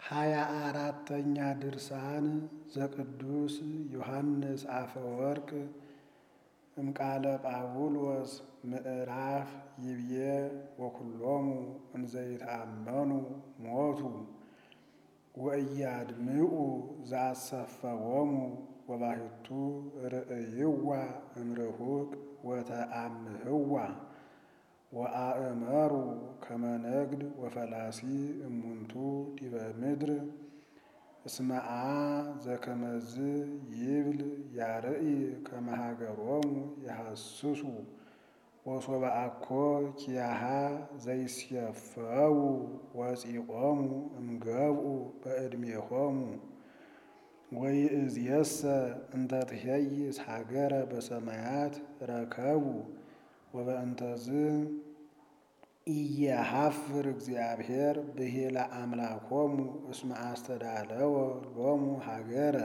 ሃያ አራተኛ ድርሳን ዘቅዱስ ዮሐንስ አፈወርቅ እምቃለ ጳውሎስ ምዕራፍ ይብዬ ወኩሎሙ እንዘይተአመኑ ሞቱ ወእያድምዑ ዘአሰፈዎሙ ወባሕቱ ርእይዋ እምርሁቅ ወተአምህዋ ወአእመሩ ከመ ነግድ ወፈላሲ እሙንቱ ዲበ ምድር እስመአ ዘከመዝ ይብል ያርኢ ከመ ሀገሮሙ የሐስሱ ወሶበ አኮ ኪያሃ ዘይስየፈው ወፂቆሙ እምገብኡ በዕድሜሆሙ ወይእዜሰ እንተ ትኄይስ ሀገረ በሰማያት ረከቡ ወበእንተዝ ኢየሐፍር እግዚአብሔር ብሂለ አምላኮሙ እስመ አስተዳለወ ሎሙ ሀገረ።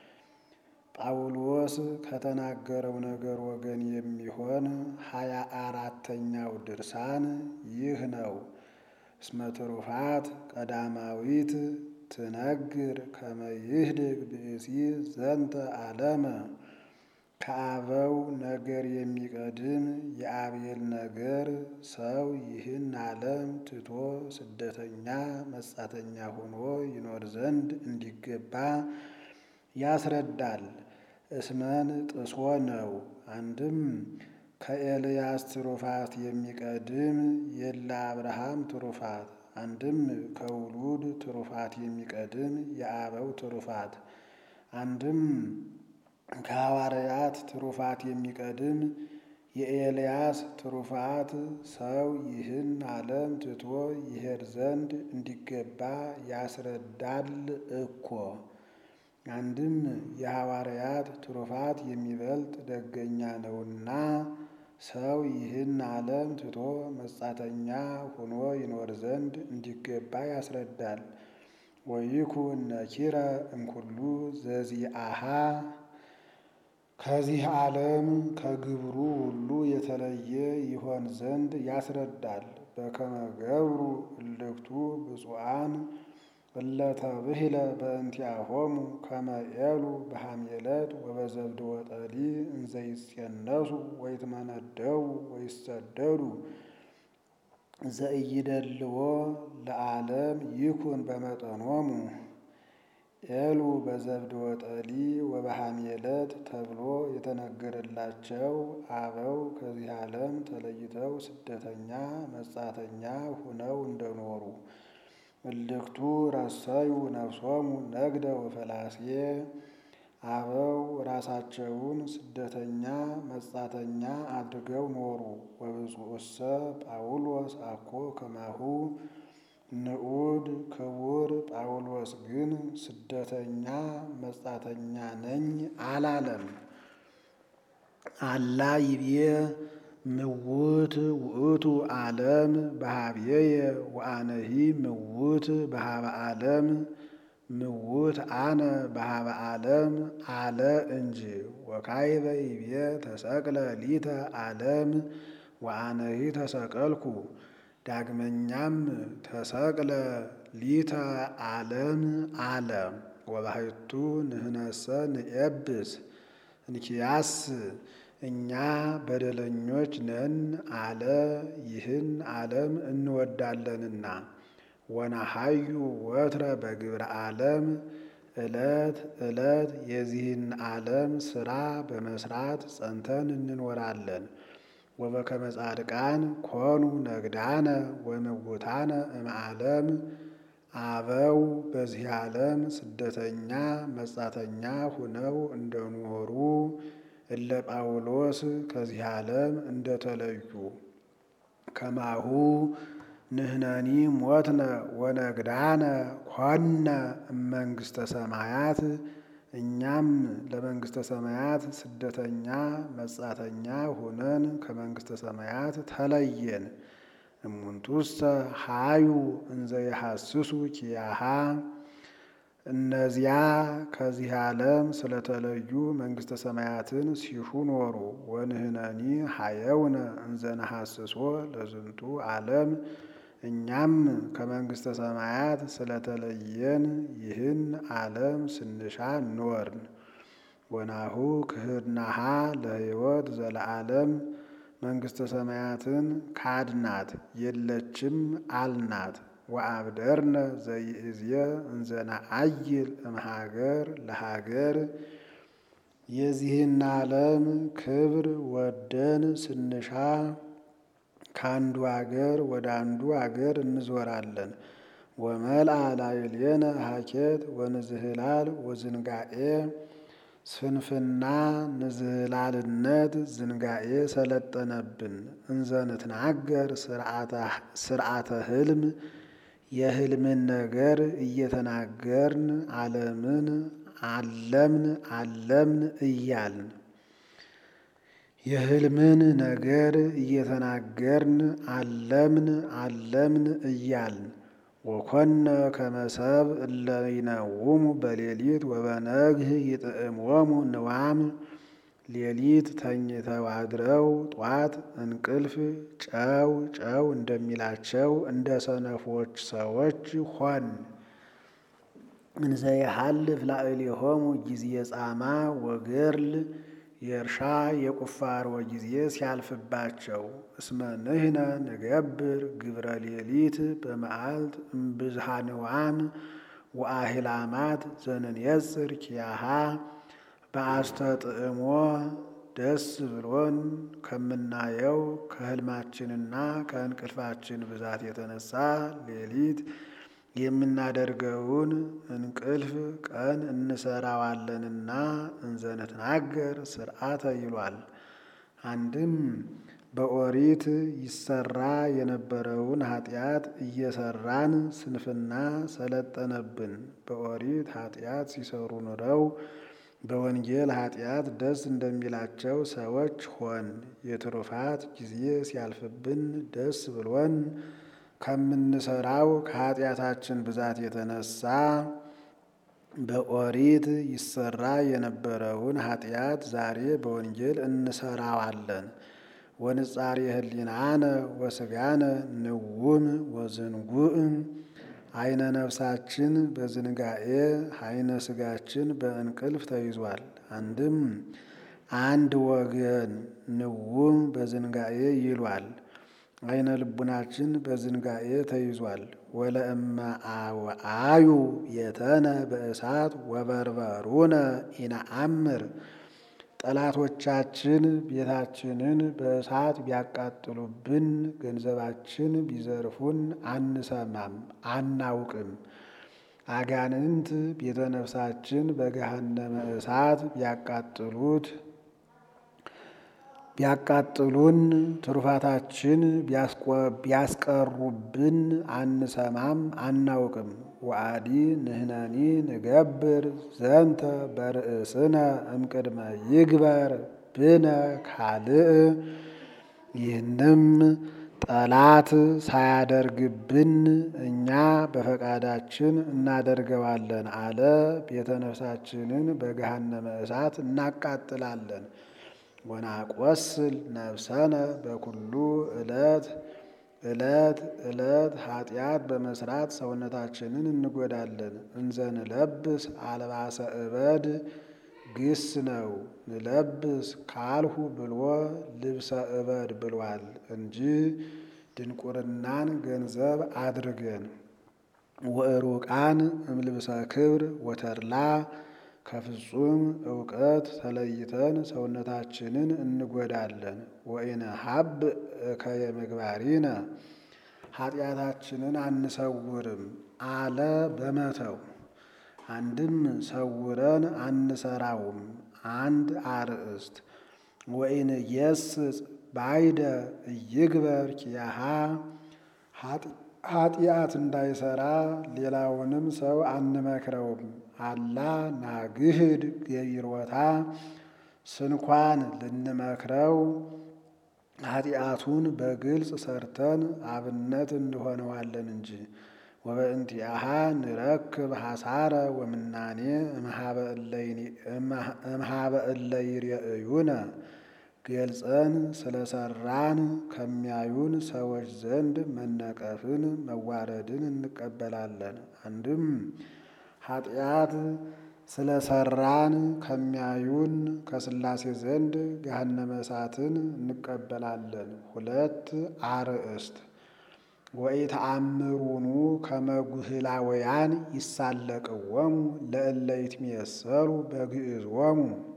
ጳውሎስ ከተናገረው ነገር ወገን የሚሆን ሃያ አራተኛው ድርሳን ይህ ነው። እስመ ትሩፋት ቀዳማዊት ትነግር ከመ ይህድግ ብእሲ ዘንተ ዓለመ ከአበው ነገር የሚቀድም የአቤል ነገር ሰው ይህን ዓለም ትቶ ስደተኛ መጻተኛ ሆኖ ይኖር ዘንድ እንዲገባ ያስረዳል። እስመን ጥሶ ነው። አንድም ከኤልያስ ትሩፋት የሚቀድም የለ አብርሃም ትሩፋት፣ አንድም ከውሉድ ትሩፋት የሚቀድም የአበው ትሩፋት፣ አንድም ከሐዋርያት ትሩፋት የሚቀድም የኤልያስ ትሩፋት ሰው ይህን ዓለም ትቶ ይሄድ ዘንድ እንዲገባ ያስረዳል እኮ። አንድም የሐዋርያት ትሩፋት የሚበልጥ ደገኛ ነውና ሰው ይህን ዓለም ትቶ መጻተኛ ሆኖ ይኖር ዘንድ እንዲገባ ያስረዳል። ወይኩን ነኪረ እምኩሉ ዘዚአሃ ከዚህ ዓለም ከግብሩ ሁሉ የተለየ ይሆን ዘንድ ያስረዳል። በከመ ገብሩ እልክቱ ብፁዓን እለተብሂለ በእንቲአሆሙ ከመ ዔሉ በሐሜለት ወበዘብድ ወጠሊ እንዘይጼነሱ ወይትመነደው ወይሰደዱ ዘኢይደልዎ ለዓለም ይኩን በመጠኖሙ። ዔሉ በዘብድ ወጠሊ ወበሐሜለት ተብሎ የተነገረላቸው አበው ከዚህ ዓለም ተለይተው ስደተኛ መጻተኛ ሁነው እንደኖሩ እልክቱ ረሰዩ ነፍሶሙ ነግደ ወፈላሴ አበው ራሳቸውን ስደተኛ መጻተኛ አድርገው ኖሩ። ወብፁዕሰ ጳውሎስ አኮ ከማሁ ንዑድ ክቡር ጳውሎስ ግን ስደተኛ መጻተኛ ነኝ አላለም። አላ ይብዬ ምውት ውእቱ ዓለም በሀብየየ ወአነሂ ምውት በሀበ ዓለም ምውት አነ በሀበ ዓለም አለ እንጂ። ወካይበ ይብዬ ተሰቅለ ሊተ ዓለም ወአነሂ ተሰቀልኩ። ዳግመኛም ተሰቅለ ሊተ ዓለም አለ። ወባሕቱ ንሕነሰ ንኤብስ እንኪያስ እኛ በደለኞች ነን አለ። ይህን ዓለም እንወዳለንና ወነሐዩ ወትረ በግብረ ዓለም ዕለት ዕለት የዚህን ዓለም ሥራ በመስራት ጸንተን እንኖራለን። ወበከመ ጻድቃን ኮኑ ነግዳነ ወምውታነ እምዓለም አበው በዚህ ዓለም ስደተኛ መጻተኛ ሁነው እንደኖሩ እለ ጳውሎስ ከዚህ ዓለም እንደተለዩ ከማሁ ንሕነኒ ሞትነ ወነግዳነ ኮነ እመንግሥተ ሰማያት እኛም ለመንግሥተ ሰማያት ስደተኛ መጻተኛ ሆነን ከመንግሥተ ሰማያት ተለየን። እሙንቱሰ ሀዩ እንዘ የሐስሱ ኪያሃ እነዚያ ከዚህ ዓለም ስለተለዩ መንግሥተ ሰማያትን ሲሹ ኖሩ። ወንህነኒ ሀየውነ እንዘ ነሐስሶ ለዝንቱ ዓለም እኛም ከመንግሥተ ሰማያት ስለተለየን ይህን ዓለም ስንሻ ኖርን። ወናሁ ክህድናሃ ለሕይወት ዘለዓለም መንግሥተ ሰማያትን ካድናት የለችም አልናት። ወአብደርነ ዘይእዝየ እንዘነአይል እምሀገር ለሀገር የዚህን ዓለም ክብር ወደን ስንሻ ከአንዱ አገር ወደ አንዱ አገር እንዞራለን። ወመልአ ላዕሌነ ሀኬት ወንዝህላል ወዝንጋኤ ስንፍና ንዝህላልነት ዝንጋኤ ሰለጠነብን። እንዘንትናገር ስርዓተ ህልም የህልምን ነገር እየተናገርን ዓለምን አለምን አለምን እያልን የህልምን ነገር እየተናገርን አለምን አለምን እያልን ወኮነ ከመሰብ እለ ይነውሙ በሌሊት ወበነግህ ይጥዕሞሙ ንዋም ሌሊት ተኝተው አድረው ጧት እንቅልፍ ጨው ጨው እንደሚላቸው እንደ ሰነፎች ሰዎች ሆን። እንዘ የሐልፍ ላዕሌሆሙ ጊዜ ጻማ ወገርል የእርሻ የቁፋሮ ጊዜ ሲያልፍባቸው እስመ ንሕነ ንገብር ግብረ ሌሊት በመዓልት እምብዝሃ ንዋም ወአህላማት ዘንንየጽር ኪያሃ በአስተጥዕሞ ደስ ብሎን ከምናየው ከህልማችንና ከእንቅልፋችን ብዛት የተነሳ ሌሊት የምናደርገውን እንቅልፍ ቀን እንሰራዋለንና እንዘንትናገር ስርዓተ ይሏል። አንድም በኦሪት ይሰራ የነበረውን ኃጢአት እየሰራን ስንፍና ሰለጠነብን። በኦሪት ኃጢአት ሲሰሩ ኑረው በወንጌል ኃጢአት ደስ እንደሚላቸው ሰዎች ሆን። የትሩፋት ጊዜ ሲያልፍብን ደስ ብሎን ከምንሰራው ከኃጢአታችን ብዛት የተነሳ በኦሪት ይሰራ የነበረውን ኃጢአት ዛሬ በወንጌል እንሰራዋለን። ወንጻሬ ህሊናነ ወስጋነ ንውም ወዝንጉዕም አይነ ነፍሳችን በዝንጋኤ አይነ ስጋችን በእንቅልፍ ተይዟል። አንድም አንድ ወገን ንውም በዝንጋኤ ይሏል። አይነ ልቡናችን በዝንጋኤ ተይዟል። ወለእመ አዩ የተነ በእሳት ወበርበሩነ ኢነአምር ጠላቶቻችን ቤታችንን በእሳት ቢያቃጥሉብን፣ ገንዘባችን ቢዘርፉን አንሰማም አናውቅም። አጋንንት ቤተ ነፍሳችን በገሃነመ እሳት ቢያቃጥሉት ቢያቃጥሉን ትሩፋታችን ቢያስቀሩብን አንሰማም አናውቅም። ወአዲ ንሕነኒ ንገብር ዘንተ በርእስነ እምቅድመ ይግበር ብነ ካልእ ይህንም ጠላት ሳያደርግብን እኛ በፈቃዳችን እናደርገዋለን አለ። ቤተ ነፍሳችንን በገሃነመ እሳት እናቃጥላለን። ወናቆስል ነፍሰነ በኩሉ ዕለት ዕለት ዕለት ኃጢአት በመስራት ሰውነታችንን እንጎዳለን። እንዘንለብስ አልባሰ እበድ ግስ ነው። ንለብስ ካልሁ ብሎ ልብሰ እበድ ብሏል እንጂ ድንቁርናን ገንዘብ አድርገን ወእሩቃን እምልብሰ ክብር ወተድላ ከፍጹም እውቀት ተለይተን ሰውነታችንን እንጎዳለን። ወኢነ ሀብ እከየ ምግባሪነ ኃጢአታችንን አንሰውርም አለ በመተው አንድም ሰውረን አንሰራውም። አንድ አርእስት ወኢን የስጽ ባይደ እይግበር ኪያሃ ኃጢአት እንዳይሰራ ሌላውንም ሰው አንመክረውም። አላ ናግህድ ገቢሮታ ስንኳን ልንመክረው ኃጢአቱን በግልጽ ሰርተን አብነት እንሆነዋለን እንጂ ወበእንቲአሃ ንረክብ ሐሳረ ወምናኔ እምሃበ እለ ይሬእዩነ ገልጸን ስለሰራን ከሚያዩን ሰዎች ዘንድ መነቀፍን መዋረድን እንቀበላለን። አንድም ኃጢአት ስለሰራን ከሚያዩን ከሥላሴ ዘንድ ገሃነመ እሳትን እንቀበላለን። ሁለት አርእስት ወኢተአምሩኑ ከመ ጉህላውያን ይሳለቅዎሙ ለእለ ይትሜሰሉ በግዕዝዎሙ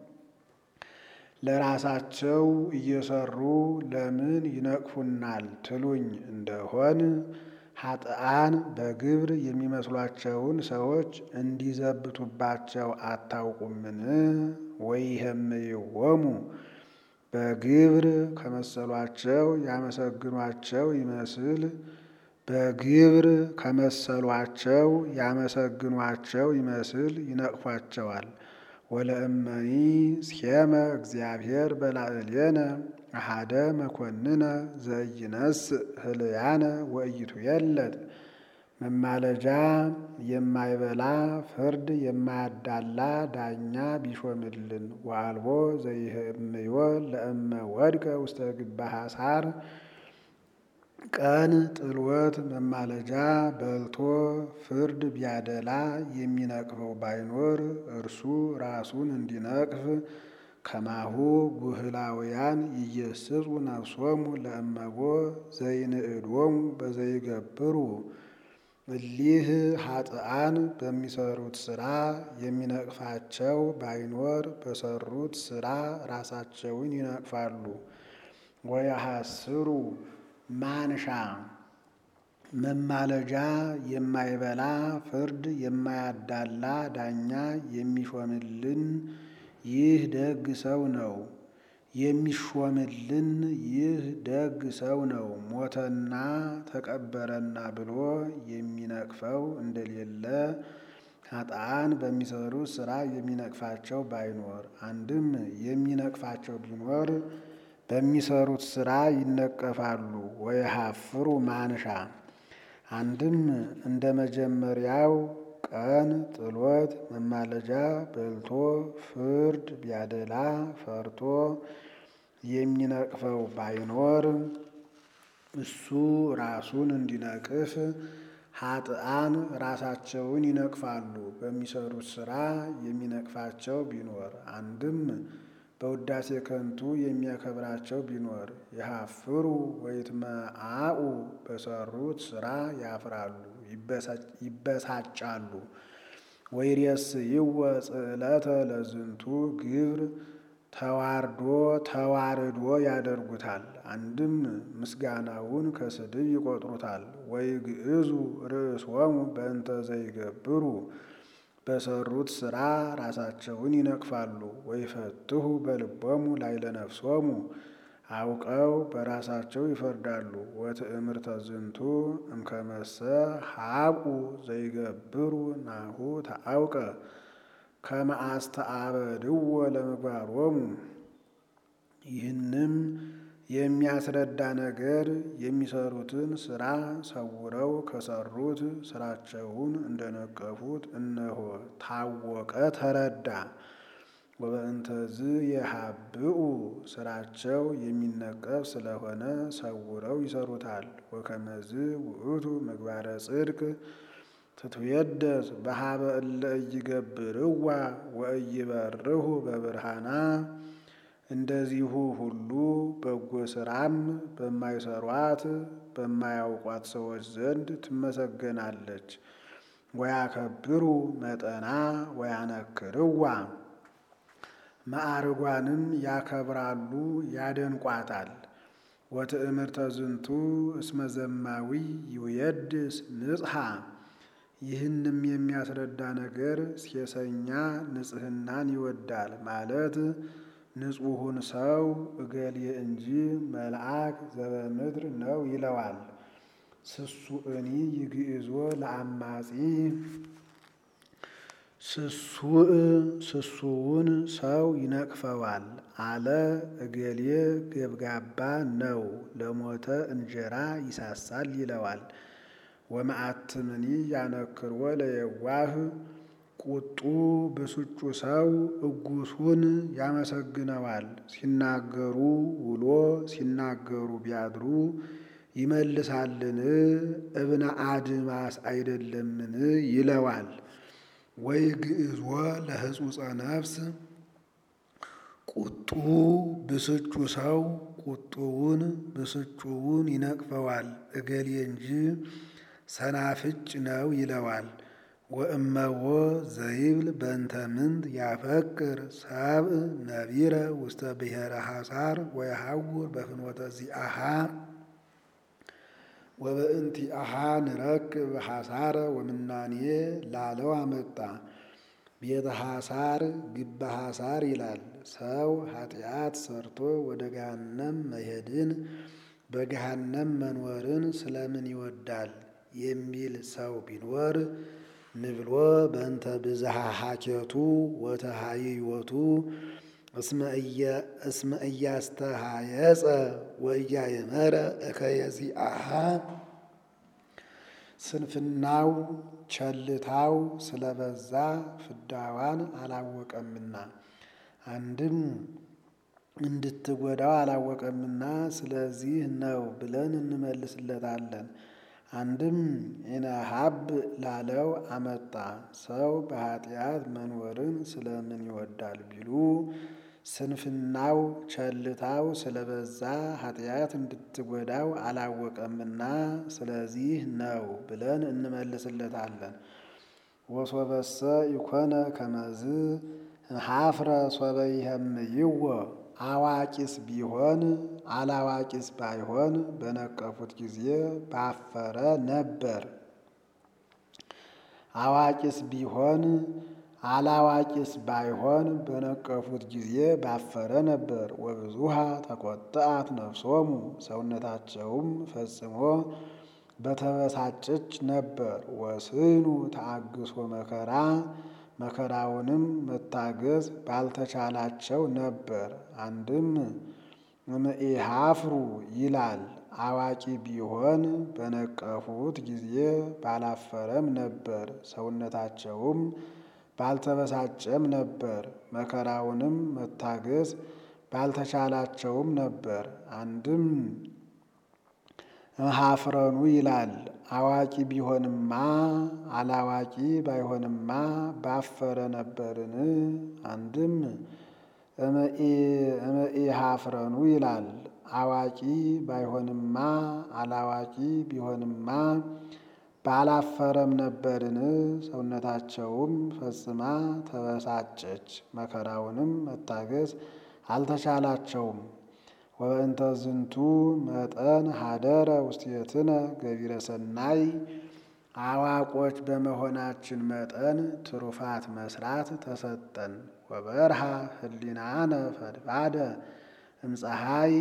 ለራሳቸው እየሰሩ ለምን ይነቅፉናል ትሉኝ እንደሆን ኃጥአን በግብር የሚመስሏቸውን ሰዎች እንዲዘብቱባቸው አታውቁምን? ወይህምይዎሙ በግብር ከመሰሏቸው ያመሰግኗቸው ይመስል በግብር ከመሰሏቸው ያመሰግኗቸው ይመስል ይነቅፏቸዋል። ወለእመኒ ሴመ እግዚአብሔር በላዕሌነ አሐደ መኮንነ ዘኢይነስእ ህልያነ ወኢይትዌለድ መማለጃ የማይበላ ፍርድ የማያዳላ ዳኛ ቢሾምልን ወአልቦ ዘይህምዮ ለእመ ወድቀ ውስተ ግባ ሐሳር ቀን ጥልወት መማለጃ በልቶ ፍርድ ቢያደላ የሚነቅፈው ባይኖር እርሱ ራሱን እንዲነቅፍ ከማሁ ጉህላውያን ኢየስጹ ነፍሶሙ ለእመቦ ዘይንእዶሙ በዘይገብሩ እሊህ ኃጥአን በሚሰሩት ሥራ የሚነቅፋቸው ባይኖር በሰሩት ሥራ ራሳቸውን ይነቅፋሉ። ወየሐስሩ ማንሻ መማለጃ የማይበላ ፍርድ የማያዳላ ዳኛ የሚሾምልን ይህ ደግ ሰው ነው። የሚሾምልን ይህ ደግ ሰው ነው። ሞተና ተቀበረና ብሎ የሚነቅፈው እንደሌለ ኃጥአን በሚሰሩት ሥራ የሚነቅፋቸው ባይኖር፣ አንድም የሚነቅፋቸው ቢኖር በሚሰሩት ሥራ ይነቀፋሉ። ወየሐፍሩ ማንሻ አንድም እንደ መጀመሪያው ቀን ጥሎት መማለጃ በልቶ ፍርድ ቢያደላ ፈርቶ የሚነቅፈው ባይኖር እሱ ራሱን እንዲነቅፍ ኃጥአን ራሳቸውን ይነቅፋሉ። በሚሰሩት ሥራ የሚነቅፋቸው ቢኖር አንድም በውዳሴ ከንቱ የሚያከብራቸው ቢኖር የሐፍሩ ወይትመአኡ በሰሩት ሥራ ያፍራሉ፣ ይበሳጫሉ። ወይሬስይወ ጽዕለተ ለዝንቱ ግብር ተዋርዶ ተዋርዶ ያደርጉታል። አንድም ምስጋናውን ከስድብ ይቆጥሩታል። ወይግዕዙ ርእሶሙ በእንተ ዘይገብሩ በሰሩት ሥራ ራሳቸውን ይነቅፋሉ። ወይፈትሁ በልቦሙ ላዕለ ነፍሶሙ አውቀው በራሳቸው ይፈርዳሉ። ወትእምርተ ዝንቱ እምከመሰ ሀቁ ዘይገብሩ ናሁ ተአውቀ ከመ አስተአበድዎ ለምግባሮሙ። ይህንም የሚያስረዳ ነገር የሚሰሩትን ሥራ ሰውረው ከሰሩት ሥራቸውን እንደነቀፉት እነሆ ታወቀ፣ ተረዳ። ወበእንተዝ የሀብኡ ሥራቸው የሚነቀፍ ስለሆነ ሰውረው ይሰሩታል። ወከመዝ ውእቱ ምግባረ ጽድቅ ትትዌደስ በሀበ እለ ኢይገብርዋ ወኢይበርሁ በብርሃና እንደዚሁ ሁሉ በጎ ሥራም በማይሰሯት በማያውቋት ሰዎች ዘንድ ትመሰገናለች። ወያከብሩ መጠና ወያነክርዋ ማዕርጓንም ያከብራሉ ያደንቋታል። ወትእምርተ ዝንቱ እስመ ዘማዊ ይውየድስ ንጽሐ ይህንም የሚያስረዳ ነገር ሴሰኛ ንጽሕናን ይወዳል ማለት ንጹሑን ሰው እገሌ እንጂ መልአክ ዘበምድር ነው ይለዋል። ስሱእኒ ይግዕዞ ለአማጺ ስሱእ ስሱውን ሰው ይነቅፈዋል አለ እገሌ ገብጋባ ነው ለሞተ እንጀራ ይሳሳል ይለዋል። ወመዓትምኒ ያነክርዎ ለየዋህ ቁጡ ብስጩ ሰው እጉሱን ያመሰግነዋል። ሲናገሩ ውሎ ሲናገሩ ቢያድሩ ይመልሳልን? እብነ አድማስ አይደለምን? ይለዋል። ወይ ግዕዝወ ለህጹጸ ነፍስ ቁጡ ብስጩ ሰው ቁጡውን ብስጩውን ይነቅፈዋል። እገሌ እንጂ ሰናፍጭ ነው ይለዋል። ወእመዎ ዘይብል በእንተ ምንት ያፈቅር ሰብእ ነቢረ ውስተ ብሔረ ሐሳር ወየሐውር በፍኖተ ዚአሃ ወበእንቲአሃ ንረክብ ሐሳረ ወምናኔ ላለው አመጣ። ቤተ ሐሳር ግበ ሐሳር ይላል። ሰው ኃጢአት ሰርቶ ወደ ገሃነም መሄድን በገሃነም መኖርን ስለምን ይወዳል የሚል ሰው ቢኖር ንብሎ በእንተ ብዝሃ ሀኬቱ ወተሃይዮቱ እስመ እያስተሃየጸ ወእያየመረ እከየዚአሃ ስንፍናው ቸልታው ስለበዛ ፍዳዋን አላወቀምና አንድም እንድትጎዳው አላወቀምና ስለዚህ ነው ብለን እንመልስለታለን። አንድም ኢነሀብ ላለው አመጣ። ሰው በኃጢአት መኖርን ስለምን ይወዳል ቢሉ ስንፍናው ቸልታው ስለበዛ ኃጢአት እንድትጎዳው አላወቀምና ስለዚህ ነው ብለን እንመልስለታለን። ወሶበሰ ኢኮነ ከመዝ ሀፍረ ሶበ ይህምይዎ አዋቂስ ቢሆን አላዋቂስ ባይሆን በነቀፉት ጊዜ ባፈረ ነበር። አዋቂስ ቢሆን አላዋቂስ ባይሆን በነቀፉት ጊዜ ባፈረ ነበር። ወብዙሃ ተቆጥአት ነፍሶሙ ሰውነታቸውም ፈጽሞ በተበሳጨች ነበር። ወስኑ ተአግሶ መከራ መከራውንም መታገዝ ባልተቻላቸው ነበር። አንድም እምኢሃፍሩ ይላል። አዋቂ ቢሆን በነቀፉት ጊዜ ባላፈረም ነበር። ሰውነታቸውም ባልተበሳጨም ነበር። መከራውንም መታገዝ ባልተቻላቸውም ነበር። አንድም እምኀፍረኑ ይላል። አዋቂ ቢሆንማ አላዋቂ ባይሆንማ ባፈረ ነበርን? አንድም እምኢኀፍረኑ ይላል። አዋቂ ባይሆንማ አላዋቂ ቢሆንማ ባላፈረም ነበርን? ሰውነታቸውም ፈጽማ ተበሳጨች፣ መከራውንም መታገዝ አልተቻላቸውም። ወበእንተ ዝንቱ መጠን ሀደረ ውስቴትነ ገቢረ ሰናይ አዋቆች በመሆናችን መጠን ትሩፋት መስራት ተሰጠን። ወበርሃ ህሊናነ ፈድፋደ እምፀሐይ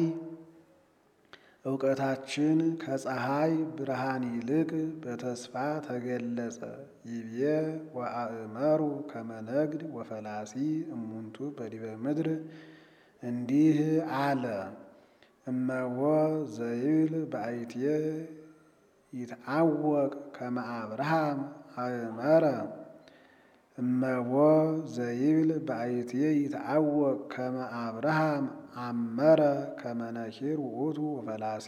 እውቀታችን ከፀሐይ ብርሃን ይልቅ በተስፋ ተገለጸ። ይቤ ወአእመሩ ከመነግድ ወፈላሲ እሙንቱ በዲበ ምድር እንዲህ አለ። እመዎ ዘይብል በአይትየ ይትአወቅ ከመ አብርሃም አእመረ እመዎ ዘይብል በአይትየ ይትአወቅ ከመ አብርሃም አመረ ከመ ነኪር ውእቱ ፈላሲ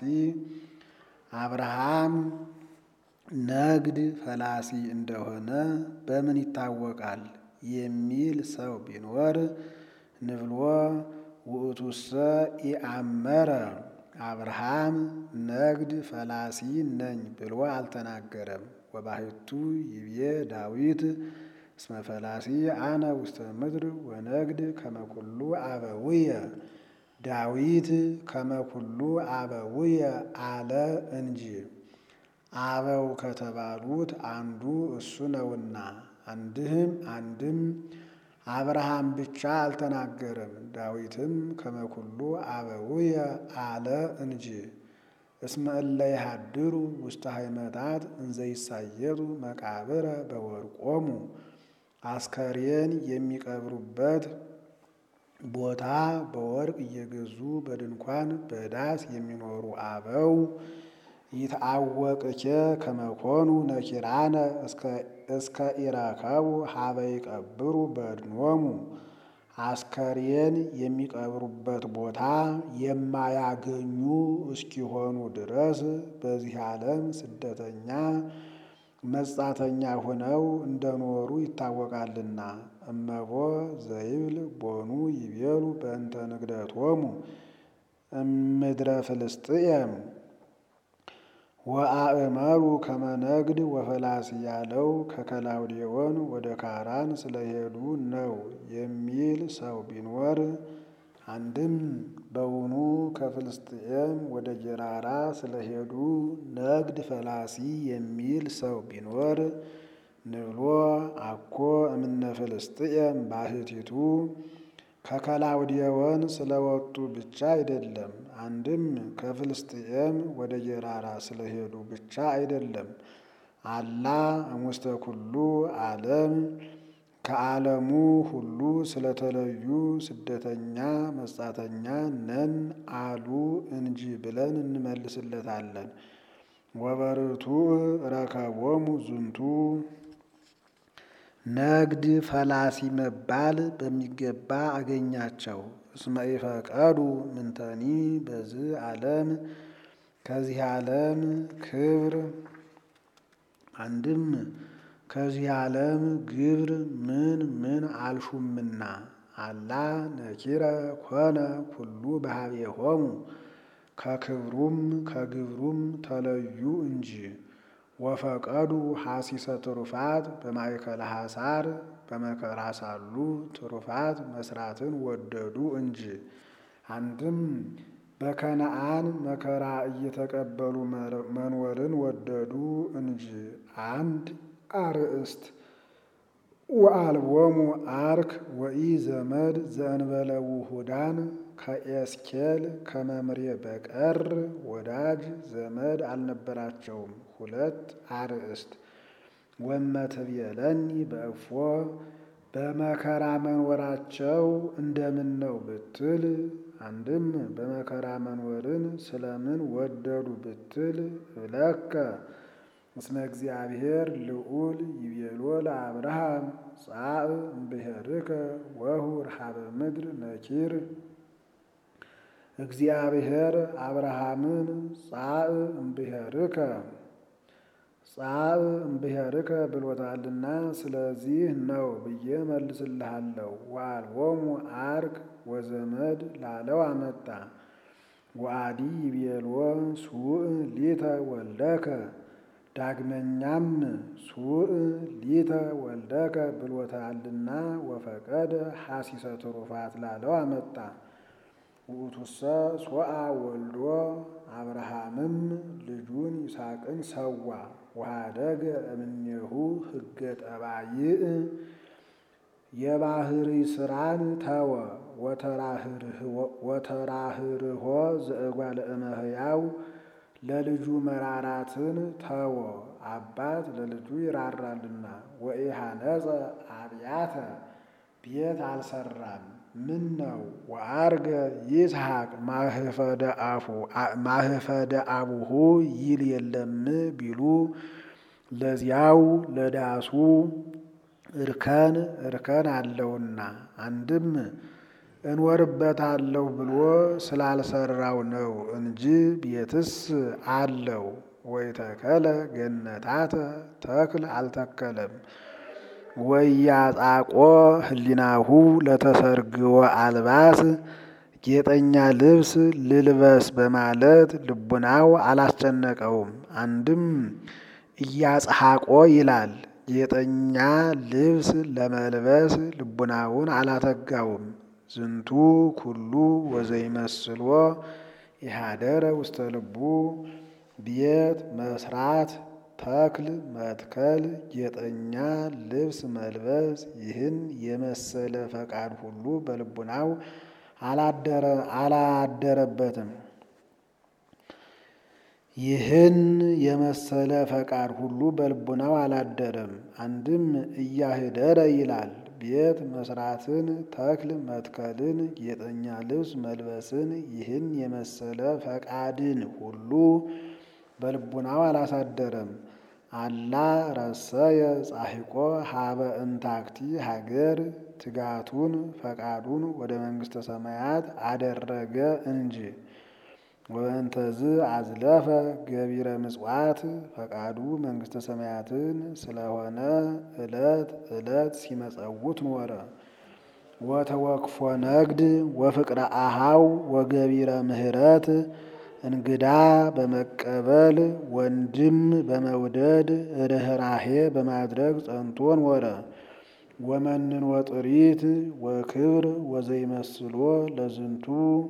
አብርሃም ነግድ ፈላሲ እንደሆነ በምን ይታወቃል የሚል ሰው ቢኖር ንብሎ ውእቱሰ ኢአመረ አብርሃም ነግድ ፈላሲ ነኝ ብሎ አልተናገረም። ወባሕቱ ይቤ ዳዊት እስመ ፈላሲ አነ ውስተ ምድር ወነግድ ከመ ኩሉ አበውየ ዳዊት ከመ ኩሉ አበውየ አለ እንጂ አበው ከተባሉት አንዱ እሱ ነውና። አንድም አንድም አብርሃም ብቻ አልተናገረም። ዳዊትም ከመ ኩሉ አበውየ አለ እንጂ። እስመ እለ ይሃድሩ ውስተ ሃይመታት እንዘ ይሳየጡ መቃብረ በወርቆሙ አስከሬን የሚቀብሩበት ቦታ በወርቅ እየገዙ በድንኳን በዳስ የሚኖሩ አበው ይትአወቅኬ ከመኮኑ ነኪራነ እስከ እስከ ኢረከቡ ሀበ ይቀብሩ በድኖሙ አስከሬን የሚቀብሩበት ቦታ የማያገኙ እስኪሆኑ ድረስ በዚህ ዓለም ስደተኛ መጻተኛ ሆነው እንደኖሩ ይታወቃልና። እመቦ ዘይብል ቦኑ ይቤሉ በእንተ ንግደቶሙ እምድረ ፍልስጥኤም ወአእመሩ ከመነግድ ወፈላሲ ያለው ከከላውዴዎን ወደ ካራን ስለሄዱ ነው የሚል ሰው ቢኖር አንድም በውኑ ከፍልስጥኤም ወደ ጌራራ ስለሄዱ ነግድ ፈላሲ የሚል ሰው ቢኖር ንብሎ አኮ እምነ ፍልስጥኤም ባህቲቱ ከከላውዴዎን ስለወጡ ብቻ አይደለም። አንድም ከፍልስጥኤም ወደ ጌራራ ስለሄዱ ብቻ አይደለም። አላ እሙስተ ኩሉ ዓለም ከዓለሙ ሁሉ ስለተለዩ ስደተኛ መጻተኛ ነን አሉ እንጂ ብለን እንመልስለታለን። ወበርቱ ረከቦሙ ዝንቱ ነግድ ፈላሲ መባል በሚገባ አገኛቸው። እስመ ኢፈቀዱ ምንተኒ በዚህ ዓለም ከዚህ ዓለም ክብር አንድም ከዚህ ዓለም ግብር ምን ምን አልሹምና አላ ነኪረ ኮነ ኩሉ በኀቤሆሙ ከክብሩም ከግብሩም ተለዩ እንጂ ወፈቀዱ ሐሲሰ ትሩፋት በማእከለ ሐሳር በመከራ ሳሉ ትሩፋት መስራትን ወደዱ እንጂ። አንድም በከነአን መከራ እየተቀበሉ መኖርን ወደዱ እንጂ። አንድ አርእስት ወአልቦሙ አርክ ወኢ ዘመድ ዘእንበለ ውሁዳን ከኤስኬል ከመምሬ በቀር ወዳጅ ዘመድ አልነበራቸውም። ሁለት አርእስት ወመትቤለኒ በእፎ በመከራ መኖራቸው እንደምን ነው ብትል፣ አንድም በመከራ መኖርን ስለምን ወደዱ ብትል እብለከ እስመ እግዚአብሔር ልዑል ይቤሎ ለአብርሃም ጻእ እምብሔርከ ወሁር ኀበ ምድር ነኪር እግዚአብሔር አብርሃምን ጻእ እምብሔርከ ጻእ እምብሔርከ ብሎታልና ስለዚህ ነው ብዬ መልስልሃለሁ። ወአልቦሙ አርክ ወዘመድ ላለው አመጣ። ወአዲ ይቤልዎ ሱእ ሊተ ወልደከ ዳግመኛም ሱእ ሊተ ወልደከ ብሎታልና ወፈቀደ ሐሲሰ ትሩፋት ላለው አመጣ። ውእቱሰ ሶአ ወልዶ አብርሃምም ልጁን ይስሐቅን ሰዋ። ወኀደገ እምኔሁ ሕገ ጠባይእ የባህሪ ስራን ተወ። ወተራህርሆ ዘእጓለ እመሕያው ለልጁ መራራትን ተወ። አባት ለልጁ ይራራልና። ወኢሐነጸ አብያተ ቤት አልሰራም። ምን ነው ወአርገ ይስሐቅ ማህፈደ አቡሁ ይል የለም ቢሉ ለዚያው ለዳሱ እርከን እርከን አለውና አንድም እንወርበታለሁ ብሎ ስላልሰራው ነው እንጂ ቤትስ አለው። ወይተከለ ገነታተ ተክል አልተከለም። ወያጻቆ ህሊናሁ ለተሰርግወ አልባስ ጌጠኛ ልብስ ልልበስ በማለት ልቡናው አላስጨነቀውም። አንድም እያጽሐቆ ይላል ጌጠኛ ልብስ ለመልበስ ልቡናውን አላተጋውም። ዝንቱ ኩሉ ወዘይመስሎ ኢሃደረ ውስተ ልቡ ቤት መስራት ተክል መትከል ጌጠኛ ልብስ መልበስ ይህን የመሰለ ፈቃድ ሁሉ በልቡናው አላደረበትም። ይህን የመሰለ ፈቃድ ሁሉ በልቡናው አላደረም። አንድም እያህደረ ይላል ቤት መስራትን ተክል መትከልን ጌጠኛ ልብስ መልበስን ይህን የመሰለ ፈቃድን ሁሉ በልቡናው አላሳደረም። አላ ረሰየ ጻሒቆ ሀበ እንታክቲ ሀገር ትጋቱን ፈቃዱን ወደ መንግሥተ ሰማያት አደረገ እንጂ። ወእንተዝ አዝለፈ ገቢረ ምጽዋት ፈቃዱ መንግሥተ ሰማያትን ስለሆነ ዕለት ዕለት ሲመጸውት ኖረ። ወተወክፎ ነግድ ወፍቅረ አሃው ወገቢረ ምህረት እንግዳ በመቀበል ወንድም በመውደድ ርኅራሄ በማድረግ ጸንቶ ኖረ። ወመንን ወጥሪት ወክብር ወዘይመስሎ ለዝንቱ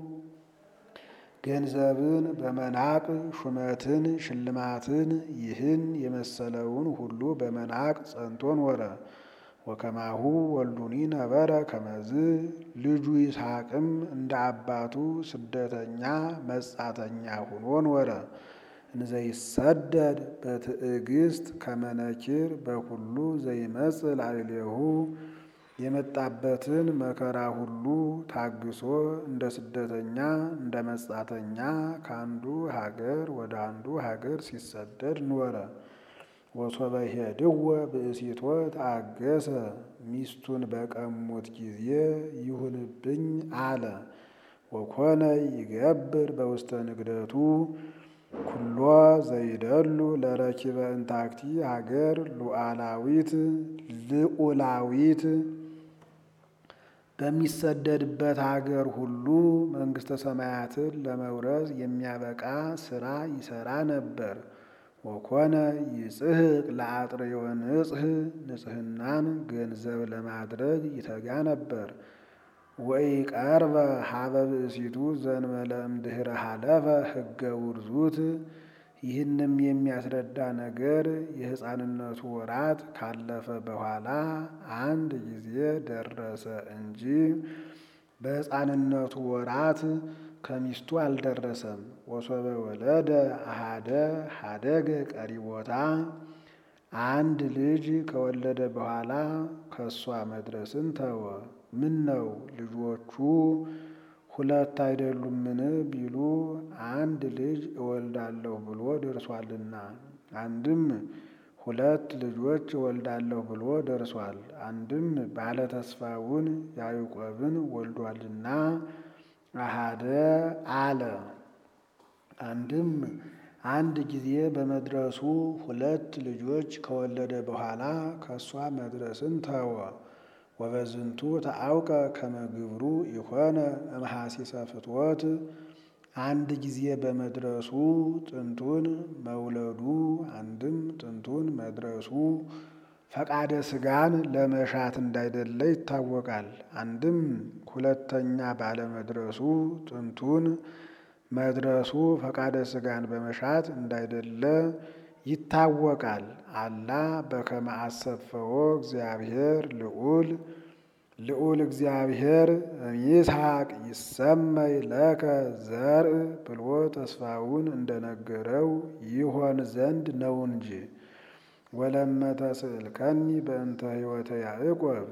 ገንዘብን በመናቅ ሹመትን ሽልማትን ይህን የመሰለውን ሁሉ በመናቅ ጸንቶ ኖረ። ወከማሁ ወልዱኒ ነበረ ከመዝ ልጁ ይስሐቅም እንደ አባቱ ስደተኛ መጻተኛ ሁኖ ኖረ። እንዘይሰደድ በትዕግስት ከመነኪር በኩሉ ዘይመጽእ ላዕሌሁ የመጣበትን መከራ ሁሉ ታግሶ እንደ ስደተኛ እንደ መጻተኛ ከአንዱ ሀገር ወደ አንዱ ሀገር ሲሰደድ ኖረ። ወሶበ ሄድወ ብእሲቶ ታገሰ ሚስቱን በቀሙት ጊዜ ይሁንብኝ አለ። ወኮነ ይገብር በውስተ ንግደቱ ኩሎ ዘይደሉ ለረኪበ እንታክቲ ሀገር ሉዓላዊት ልዑላዊት በሚሰደድበት ሀገር ሁሉ መንግሥተ ሰማያትን ለመውረስ የሚያበቃ ስራ ይሰራ ነበር። ወኮነ ይጽሕቅ ለአጥርዮ ንጽሕ ንጽሕናን ገንዘብ ለማድረግ ይተጋ ነበር። ወኢቀርበ ሀበ ብእሲቱ ዘንበለ እምድኅረ ሀለፈ ሕገ ውርዙት። ይህንም የሚያስረዳ ነገር የሕፃንነቱ ወራት ካለፈ በኋላ አንድ ጊዜ ደረሰ እንጂ በሕፃንነቱ ወራት ከሚስቱ አልደረሰም። ወሶበ ወለደ አሃደ ሀደገ ቀሪቦታ አንድ ልጅ ከወለደ በኋላ ከእሷ መድረስን ተወ። ምን ነው ልጆቹ ሁለት አይደሉምን ቢሉ አንድ ልጅ እወልዳለሁ ብሎ ደርሷልና፣ አንድም ሁለት ልጆች እወልዳለሁ ብሎ ደርሷል። አንድም ባለተስፋውን ያዕቆብን ወልዷልና አሃደ አለ። አንድም አንድ ጊዜ በመድረሱ ሁለት ልጆች ከወለደ በኋላ ከእሷ መድረስን ተወ። ወበዝንቱ ተአውቀ ከመ ግብሩ ኢኮነ እምሐሲሰ ፍትወት አንድ ጊዜ በመድረሱ ጥንቱን መውለዱ አንድም ጥንቱን መድረሱ ፈቃደ ሥጋን ለመሻት እንዳይደለ ይታወቃል። አንድም ሁለተኛ ባለመድረሱ ጥንቱን መድረሱ ፈቃደ ሥጋን በመሻት እንዳይደለ ይታወቃል። አላ በከመ አሰፈዎ እግዚአብሔር ልዑል ልዑል እግዚአብሔር ይስሐቅ ይሰመይ ለከ ዘርእ ብሎ ተስፋውን እንደነገረው ይሆን ዘንድ ነው እንጂ። ወለመተ ስእልከኒ በእንተ ሕይወተ ያዕቆብ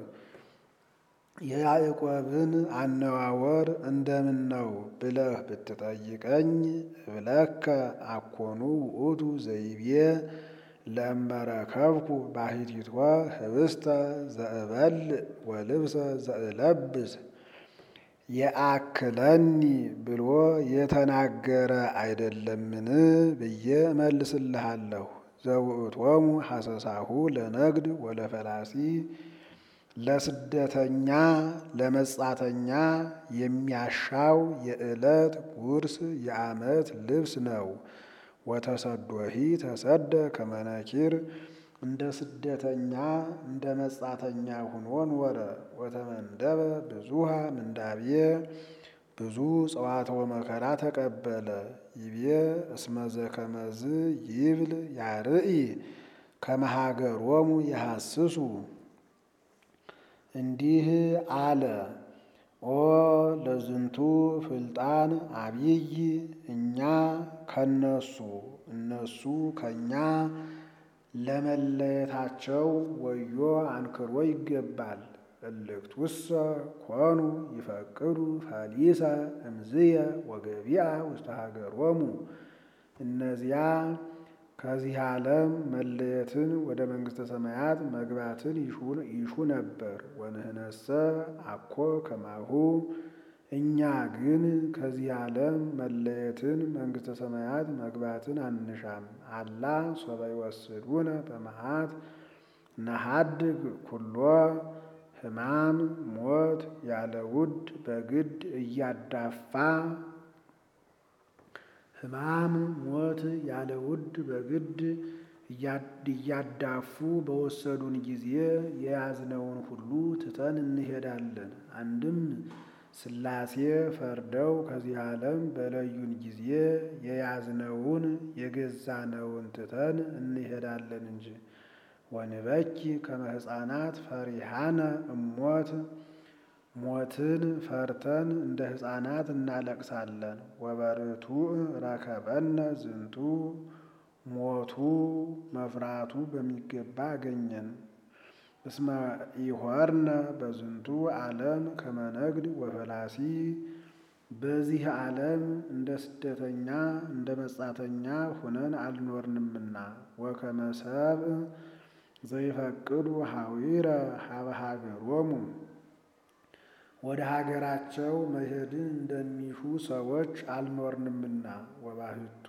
የያዕቆብን አነዋወር እንደምን ነው ብለህ ብትጠይቀኝ እብለከ አኮኑ ውእቱ ዘይቤ ለእመረከብኩ ባሕቲቶ ህብስተ ዘእበልዕ ወልብሰ ዘእለብስ የአክለኒ ብሎ የተናገረ አይደለምን ብዬ እመልስልሃለሁ። ዘውእቶሙ ሐሰሳሁ ለነግድ ወለፈላሲ ለስደተኛ ለመጻተኛ የሚያሻው የዕለት ጉርስ የዓመት ልብስ ነው። ወተሰዶሂ ተሰደ ከመነኪር እንደ ስደተኛ እንደ መጻተኛ ሁኖ ኖረ። ወተመንደበ ብዙሃ ምንዳቤ ብዙ ጸዋትወ መከራ ተቀበለ። ይቤ እስመዘ ከመዝ ይብል ያርኢ ከመሃገሮሙ የሐስሱ እንዲህ አለ። ኦ ለዝንቱ ፍልጣን አብይ እኛ ከነሱ እነሱ ከኛ ለመለየታቸው ወዮ አንክሮ ይገባል። እልክቱሰ ኮኑ ይፈቅዱ ፈሊሰ እምዝየ ወገቢአ ውስተ ሀገሮሙ እነዚያ ከዚህ ዓለም መለየትን ወደ መንግሥተ ሰማያት መግባትን ይሹ ነበር። ወንህነሰ አኮ ከማሁ እኛ ግን ከዚህ ዓለም መለየትን መንግሥተ ሰማያት መግባትን አንሻም። አላ ሶበ ይወስዱነ በመዓት ነሐድግ ኩሎ ሕማም ሞት ያለ ውድ በግድ እያዳፋ ሕማም ሞት ያለ ውድ በግድ እያዳፉ በወሰዱን ጊዜ የያዝነውን ሁሉ ትተን እንሄዳለን። አንድም ሥላሴ ፈርደው ከዚህ ዓለም በለዩን ጊዜ የያዝነውን የገዛነውን ትተን እንሄዳለን እንጂ። ወንበኪ ከመ ሕፃናት ፈሪሃነ እሞት ሞትን ፈርተን እንደ ሕፃናት እናለቅሳለን። ወበርቱዕ ረከበነ ዝንቱ ሞቱ መፍራቱ በሚገባ አገኘን። እስመ ኢሖርነ በዝንቱ ዓለም ከመ ነግድ ወፈላሲ በዚህ ዓለም እንደ ስደተኛ እንደ መጻተኛ ሁነን አልኖርንምና። ወከመ ሰብእ ዘይፈቅዱ ሐዊረ ሀበ ሀገሮሙ ወደ ሀገራቸው መሄድን እንደሚሹ ሰዎች አልኖርንምና። ወባህቱ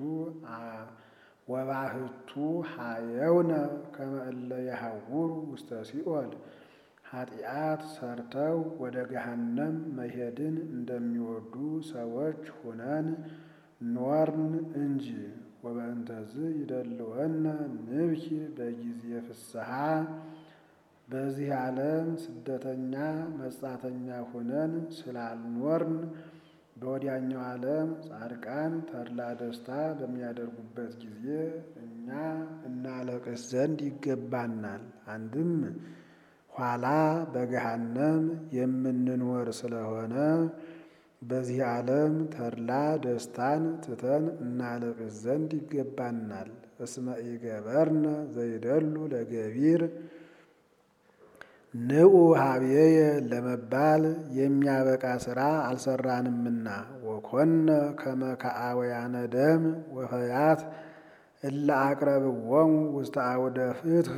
ወባህቱ ሀየውነ ከመ እለ የሐውሩ ውስተ ሲኦል ኃጢአት ሰርተው ወደ ገሃነም መሄድን እንደሚወዱ ሰዎች ሁነን ኖርን እንጂ። ወበእንተዝ ይደልወነ ንብኪ በጊዜ ፍስሐ በዚህ ዓለም ስደተኛ መጻተኛ ሁነን ስላልኖርን በወዲያኛው ዓለም ጻድቃን ተድላ ደስታ በሚያደርጉበት ጊዜ እኛ እናለቅስ ዘንድ ይገባናል። አንድም ኋላ በገሃነም የምንኖር ስለሆነ በዚህ ዓለም ተድላ ደስታን ትተን እናለቅስ ዘንድ ይገባናል። እስመ ኢገበርነ ዘይደሉ ለገቢር ንዑ ሀብዬየ ለመባል የሚያበቃ ሥራ አልሰራንምና። ወኮነ ከመ ከአወያነ ደም ወፈያት እለ አቅረብዎሙ ውስተ አውደ ፍትሕ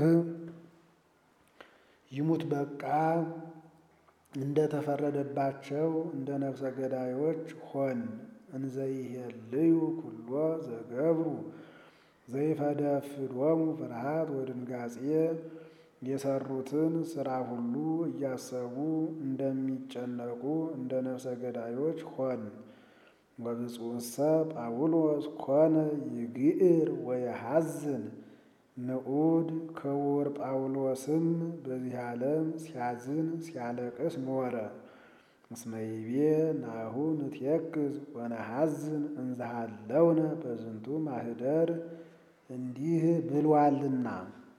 ይሙት በቃ እንደ ተፈረደባቸው እንደ ነፍሰ ገዳዮች ሆን። እንዘይሄልዩ ኩሎ ዘገብሩ ዘይፈደፍዶሙ ፍርሃት ወድንጋጼ የሰሩትን ሥራ ሁሉ እያሰቡ እንደሚጨነቁ እንደ ነፍሰ ገዳዮች ሆን። ወብፁዕሰ ጳውሎስ ኮነ ይግዕር ወየሐዝን ንዑድ ክቡር ጳውሎስም በዚህ ዓለም ሲያዝን ሲያለቅስ ኖረ። እስመ ይቤ ናሁ ንትየክዝ ወነሐዝን እንዘሃለውነ በዝንቱ ማኅደር እንዲህ ብሏልና።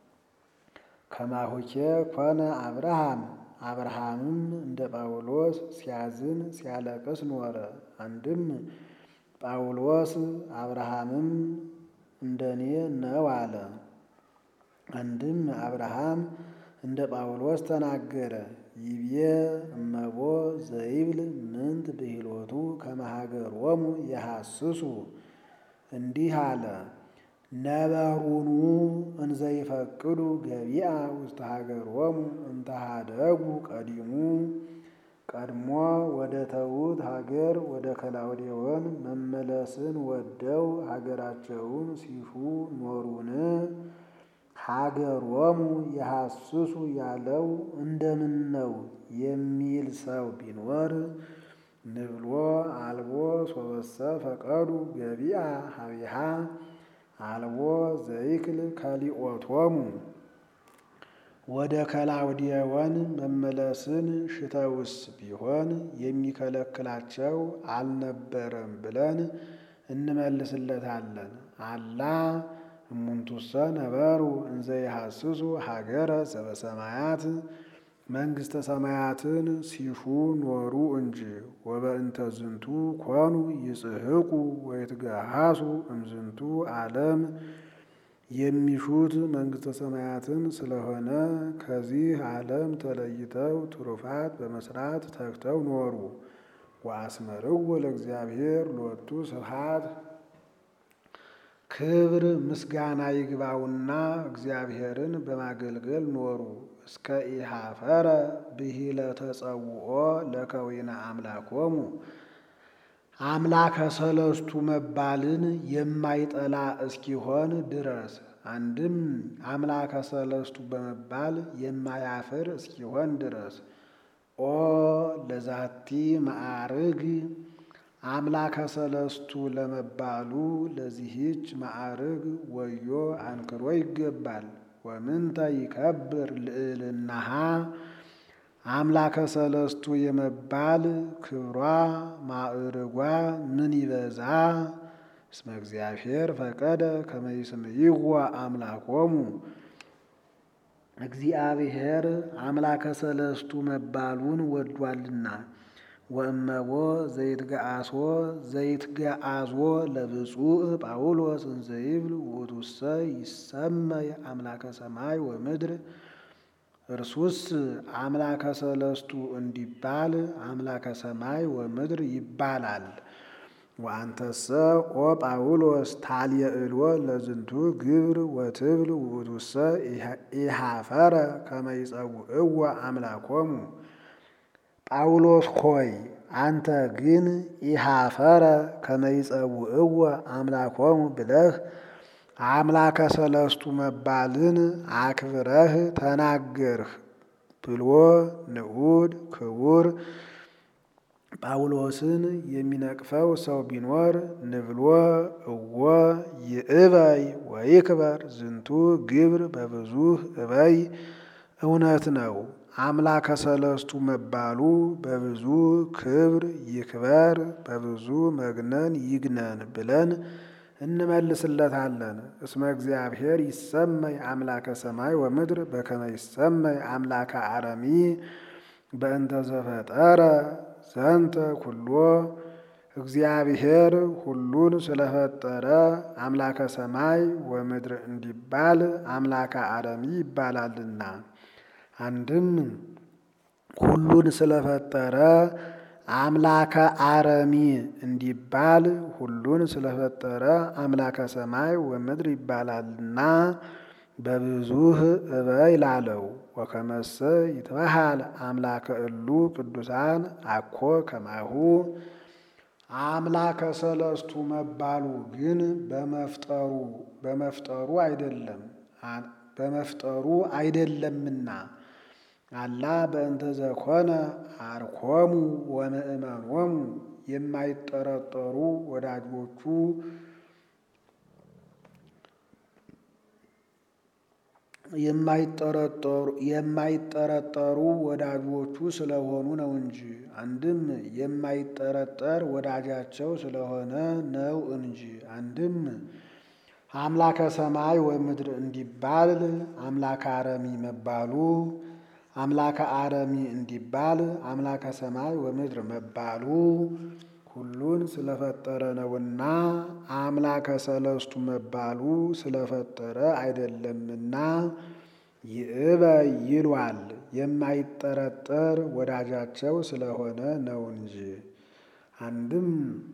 ከማሁኬ ኮነ አብርሃም አብርሃምም እንደ ጳውሎስ ሲያዝን ሲያለቅስ ኖረ። አንድም ጳውሎስ አብርሃምም እንደኔ ነው አለ። አንድም አብርሃም እንደ ጳውሎስ ተናገረ። ይቤ እመቦ ዘይብል ምንት ብሂሎቱ ከመ ሀገሮሙ የሐስሱ እንዲህ አለ ነበሩኑ እንዘይፈቅዱ ገቢአ ውስተ ሀገሮሙ እንተ ሀደጉ ቀዲሙ ቀድሞ ወደ ተዉት ሀገር ወደ ከላውዴዎን መመለስን ወደው ሀገራቸውን ሲሹ ኖሩን? ሀገሮሙ የሐስሱ ያለው እንደምን ነው የሚል ሰው ቢኖር ንብሎ አልቦ ሶበሰ ፈቀዱ ገቢአ ሀቢሃ አልቦ ዘይክል ከሊኦቶሙ ወደ ከላውዴዎን መመለስን ሽተውስ ቢሆን የሚከለክላቸው አልነበረም ብለን እንመልስለታለን። አላ እሙንቱሰ ነበሩ እንዘ ይሐስሱ ሀገረ ዘበሰማያት መንግሥተ ሰማያትን ሲሹ ኖሩ እንጂ። ወበእንተ ዝንቱ ኮኑ ይጽሕቁ ወይትገሃሱ እምዝንቱ ዓለም የሚሹት መንግሥተ ሰማያትን ስለሆነ ከዚህ ዓለም ተለይተው ትሩፋት በመስራት ተግተው ኖሩ። ወአስመርዎ ለእግዚአብሔር ሎቱ ስብሐት ክብር ምስጋና ይግባውና እግዚአብሔርን በማገልገል ኖሩ። እስከ ኢሃፈረ ብሂለ ተጸውኦ ለከዊነ አምላኮሙ አምላከ ሰለስቱ መባልን የማይጠላ እስኪሆን ድረስ አንድም አምላከ ሰለስቱ በመባል የማያፍር እስኪሆን ድረስ ኦ ለዛቲ ማዕርግ አምላከ ሰለስቱ ለመባሉ ለዚህች ማዕርግ ወዮ አንክሮ ይገባል። ወምንተ ይከብር ልዕልናሃ አምላከ ሰለስቱ የመባል ክብሯ ማዕርጓ ምን ይበዛ። እስመ እግዚአብሔር ፈቀደ ከመ ይስምይዎ አምላኮሙ እግዚአብሔር አምላከ ሰለስቱ መባሉን ወዷልና። ወእመቦ ዘይትገአሶ ዘይትገአዞ ለብፁዕ ጳውሎስ እንዘይብል ውእቱሰ ይሰመይ አምላከ ሰማይ ወምድር እርሱስ አምላከ ሰለስቱ እንዲባል አምላከ ሰማይ ወምድር ይባላል። ወአንተሰ ኦ ጳውሎስ ታልየዕልዎ ለዝንቱ ግብር ወትብል ውእቱሰ ኢሃፈረ ከመ ይጸውዕዎ አምላኮሙ ጳውሎስ ሆይ አንተ ግን ኢሃፈረ ከመ ይጸውዕዎ አምላኮሙ ብለህ አምላከ ሰለስቱ መባልን አክብረህ ተናገርህ ብሎ ንዑድ ክቡር ጳውሎስን የሚነቅፈው ሰው ቢኖር ንብሎ እወ ይእበይ ወይክበር ዝንቱ ግብር በብዙህ እበይ እውነት ነው። አምላከ ሰለስቱ መባሉ በብዙ ክብር ይክበር፣ በብዙ መግነን ይግነን ብለን እንመልስለታለን። እስመ እግዚአብሔር ይሰመይ አምላከ ሰማይ ወምድር በከመ ይሰመይ አምላከ አረሚ በእንተ ዘፈጠረ ዘንተ ኩሎ እግዚአብሔር ሁሉን ስለፈጠረ አምላከ ሰማይ ወምድር እንዲባል አምላከ አረሚ ይባላልና። አንድም ሁሉን ስለፈጠረ አምላከ አረሚ እንዲባል ሁሉን ስለፈጠረ አምላከ ሰማይ ወምድር ይባላልና በብዙህ እበይ ላለው ወከመሰ ይትበሃል አምላከ እሉ ቅዱሳን አኮ ከማሁ አምላከ ሰለስቱ መባሉ ግን በመፍጠሩ በመፍጠሩ አይደለም በመፍጠሩ አይደለምና አላ በእንተ ዘኮነ አርኮሙ ወምእመኖሙ የማይጠረጠሩ ወዳጆቹ የማይጠረጠሩ ወዳጆቹ ስለሆኑ ነው እንጂ። አንድም የማይጠረጠር ወዳጃቸው ስለሆነ ነው እንጂ። አንድም አምላከ ሰማይ ወምድር እንዲባል አምላከ አረሚ መባሉ አምላከ አረሚ እንዲባል አምላከ ሰማይ ወምድር መባሉ ሁሉን ስለፈጠረ ነውና አምላከ ሰለስቱ መባሉ ስለፈጠረ አይደለምና ይእበይ ይሏል። የማይጠረጠር ወዳጃቸው ስለሆነ ነው እንጂ። አንድም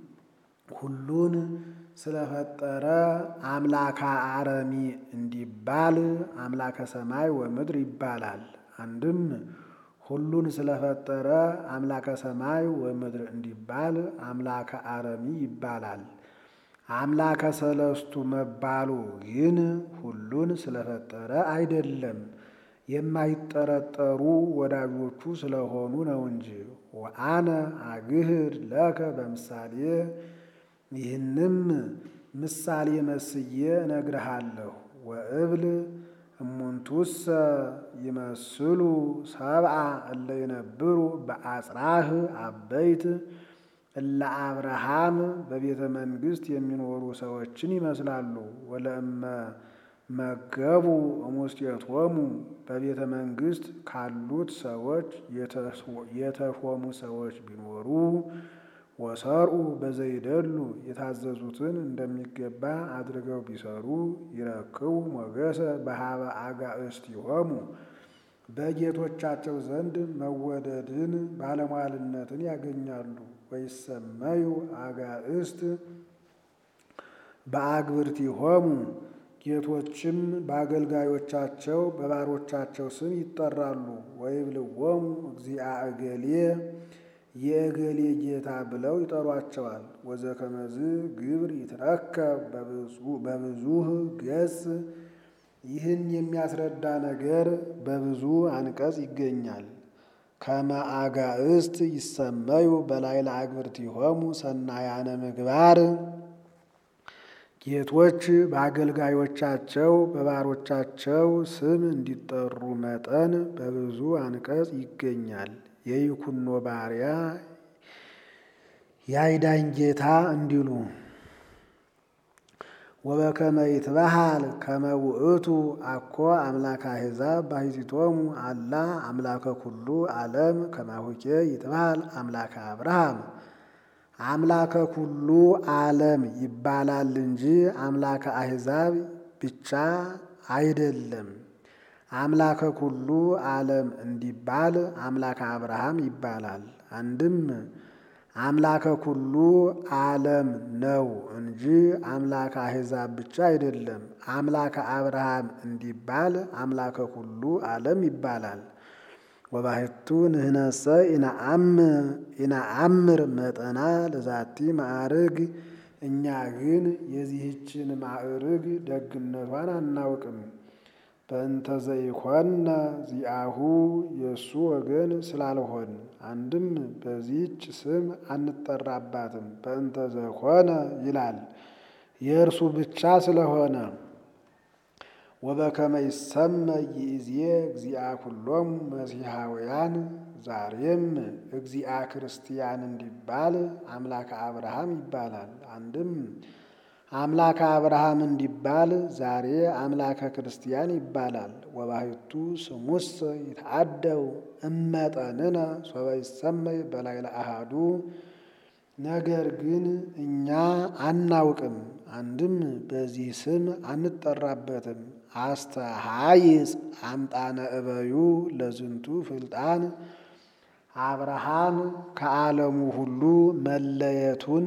ሁሉን ስለፈጠረ አምላከ አረሚ እንዲባል አምላከ ሰማይ ወምድር ይባላል። አንድም ሁሉን ስለፈጠረ አምላከ ሰማይ ወምድር እንዲባል አምላከ አረሚ ይባላል። አምላከ ሰለስቱ መባሉ ግን ሁሉን ስለፈጠረ አይደለም፣ የማይጠረጠሩ ወዳጆቹ ስለሆኑ ነው እንጂ። ወአነ አግህድ ለከ በምሳሌ ይህንም ምሳሌ መስዬ እነግርሃለሁ። ወእብል እሙንቱሰ ይመስሉ ሰብአ እለ ይነብሩ በአጽራህ አበይት እለ አብርሃም በቤተ መንግሥት የሚኖሩ ሰዎችን ይመስላሉ። ወለእመ መገቡ እሙስቴቶሙ በቤተ መንግሥት ካሉት ሰዎች የተሾሙ ሰዎች ቢኖሩ ወሰርኡ በዘይደሉ የታዘዙትን እንደሚገባ አድርገው ቢሰሩ ይረክቡ ሞገሰ በሀበ አጋእዝቲሆሙ በጌቶቻቸው ዘንድ መወደድን ባለሟልነትን ያገኛሉ። ወይሰመዩ አጋእዝት በአግብርቲሆሙ ጌቶችም በአገልጋዮቻቸው በባሮቻቸው ስም ይጠራሉ። ወይብልዎሙ እግዚአ እገሌ የእገሌ ጌታ ብለው ይጠሯቸዋል። ወዘከመዝ ግብር ይትረከብ በብዙህ ገጽ ይህን የሚያስረዳ ነገር በብዙ አንቀጽ ይገኛል። ከመ አጋዕስት ይሰመዩ በላዕለ አግብርቲሆሙ ሰናያነ ምግባር ጌቶች በአገልጋዮቻቸው በባሮቻቸው ስም እንዲጠሩ መጠን በብዙ አንቀጽ ይገኛል። የይኩኖ ባሪያ ያይዳኝ ጌታ እንዲሉ ወበከመ ይትበሃል ከመ ውእቱ አኮ አምላከ አሕዛብ ባሕቲቶሙ አላ አምላከ ኩሉ ዓለም ከማሁኬ ይትበሃል አምላከ አብርሃም አምላከ ኩሉ ዓለም ይባላል እንጂ አምላከ አሕዛብ ብቻ አይደለም። አምላከ ኩሉ ዓለም እንዲባል አምላከ አብርሃም ይባላል። አንድም አምላከ ኩሉ ዓለም ነው እንጂ አምላከ አሕዛብ ብቻ አይደለም። አምላከ አብርሃም እንዲባል አምላከ ኩሉ ዓለም ይባላል። ወባሕቱ ንሕነሰ ኢነአምር መጠና ለዛቲ ማዕርግ እኛ ግን የዚህችን ማዕርግ ደግነቷን አናውቅም። በእንተ ዘይኮነ ዚአሁ የእሱ ወገን ስላልሆን አንድም በዚህች ስም አንጠራባትም። በእንተ ዘኮነ ይላል የእርሱ ብቻ ስለሆነ። ወበከመ ይሰመይ ይእዜ እግዚአ ኩሎሙ መሲሐውያን ዛሬም እግዚአ ክርስቲያን እንዲባል አምላከ አብርሃም ይባላል። አንድም አምላከ አብርሃም እንዲባል ዛሬ አምላከ ክርስቲያን ይባላል። ወባሕቱ ስሙሰ ይትዓደው እመጠንነ ሶበ ይሰመይ በላዕለ አሐዱ ነገር ግን እኛ አናውቅም፣ አንድም በዚህ ስም አንጠራበትም። አስተሃይጽ አምጣነ እበዩ ለዝንቱ ፍልጣን አብርሃም ከዓለሙ ሁሉ መለየቱን